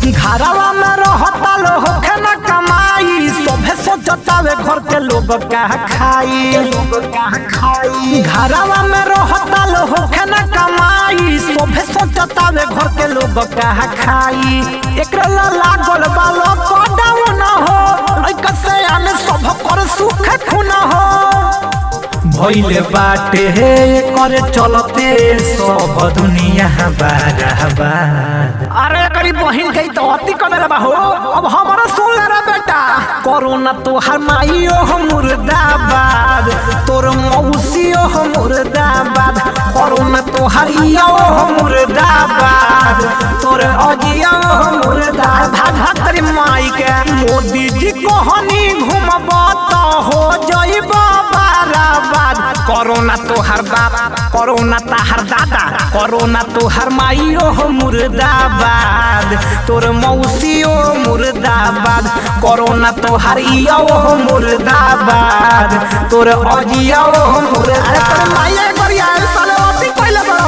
घरवा में रहता लो होखे न कमाई सभे सोचतावे घर के लोग का खाई लोग का खाई घरवा में रहता लो होखे न कमाई सभे सोचतावे घर के लोग का खाई एकरा ला लागल बालो कोडाव न हो लइका से आने सब कर सुख खुन हो भइले बाटे हे करे चलते सब दुनिया बाराबाद अरे करी बहिन गई तो अति करे बा हो अब हमारा सुन ले रे बेटा कोरोना तोहर माइयो हो मुर्दाबाद तोर मौसियो हो मुर्दाबाद कोरोना तोहर इयो हो मुर्दाबाद तोर अजियो हो मुर्दाबाद भाग भाग तेरी माई के मोदी जी कहनी घुमबा तो हो जइबा बाराबाद कोरोना तोहर बाप कोरोना ताहर दादा कोरोना तोहर माइयो हो मुर्दाबाद तोर मौसियो मुर्दाबाद कोरोना तोहर इयो हो मुर्दाबाद तोर अजियो हो मुर्दाबाद तोर माइया गरिया साले अति पहिले बड़ो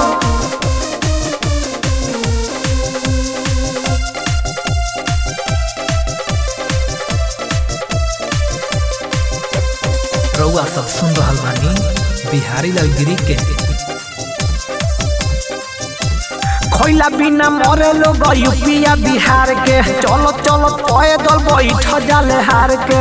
रउआ सब सुन रहल बानी बिहारी लाल गिरी के खैला बिना मरे लोग यूपिया बिहार के चलो चलो पैदल बैठ जाले हार के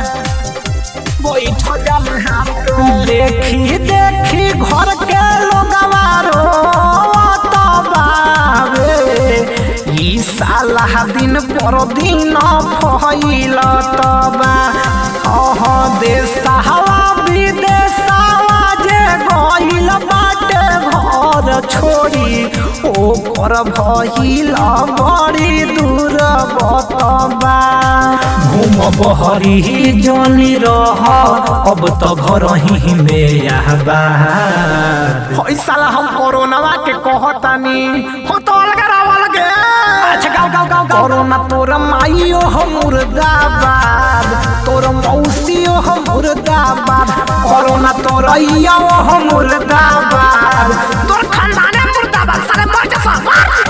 बैठ जाले हार के देखी देखी घर के लोगवा रोत बावे ई साला दिन पर दिन फैल तबा अह देशवा विदेशवा जे गइल बाटे घर छोड़ी ओकर भइल बड़ी दूर बतबा घूम बहरी जनी रह अब तो घर ही में आबा साला हम कोरोनावा के कहतानी हो तो अलग रावल गे अच्छा गाओ गाओ गाओ कोरोना तोर माइयो हो मुर्दाबाद तोर मौसियो हो मुर्दाबाद कोरोना तोर इयो हो मुर्दाबाद तोर खानदाने मुर्दाबाद साले मर जा